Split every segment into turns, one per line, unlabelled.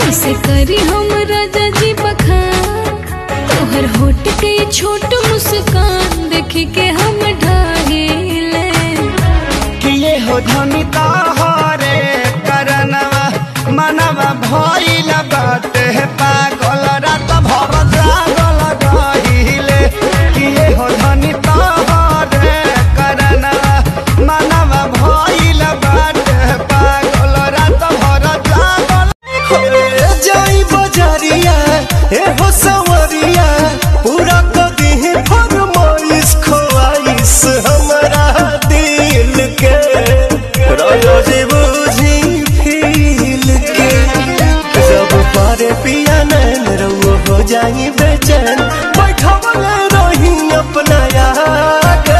कैसे करी हम राजा जी बखान तोहर होट के ये छोट मुस्कान देख के हम ढाहिले
किए हो धनी तोहरे करनवा मनवा भइल बाटे पागल रात भर जागल रहिले किए हो धनी तोहरे करनवा मनवा भइल बाटे पागल रात भर जागल
जाई बजारिया ए हो सवरिया पूरा कदी फरमाइश खोआइश हमरा दिल के राजा जी बुझी फील के जब पारे पिया नैन रउआ हो जाई बेचैन बैठवल रही अपना आगे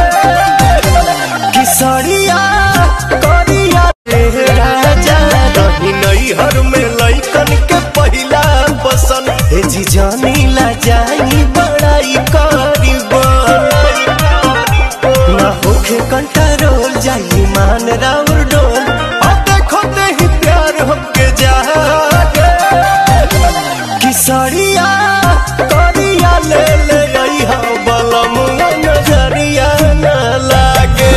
किसरिया करिया रे राजा रही नैहर में लइकन के पहिला पसंद हे जी जानी ला जाई बड़ाई करीबन ना होखे कंट्रोल जाई मान राउर डोल अब देखो ते ही प्यार हमके जागे किसरिया करिया ले ले आई हा बलम नजरिया ना लागे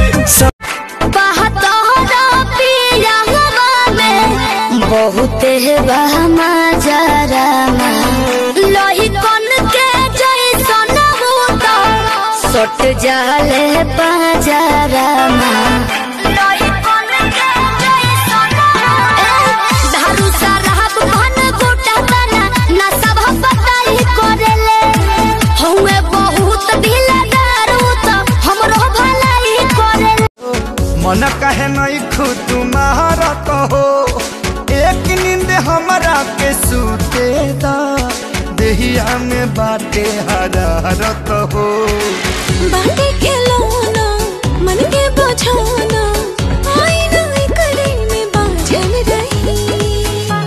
बहुत बहमा जरामा लोही कन के जैसन भूत सट जाले बाजारामा लोही कन के जैसन धारू साराब घन गोटा तना ना सब बताई करेले हउए बहुत ढीला दारू तो हमरो भलाई करेले
मन कहे नहीं खुद तुम्हारत हो एक नींद हमरा के सूते दा देहिया में बाटे हरारत हो
बाटे के लौना मन के बझाना आईना करे में बाझल रही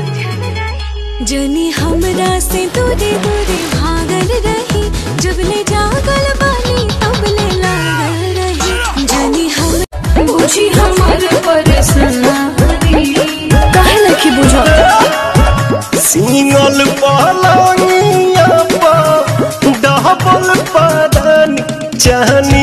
जनी हमरा से दूरे दूरे भागल रही जब ले जागल बानी तब ले लागल रही जनी हम बुझी हमर परेशानी काहे लखी बुझा
सिंगल पलंगिया पर डबल पदन चहनी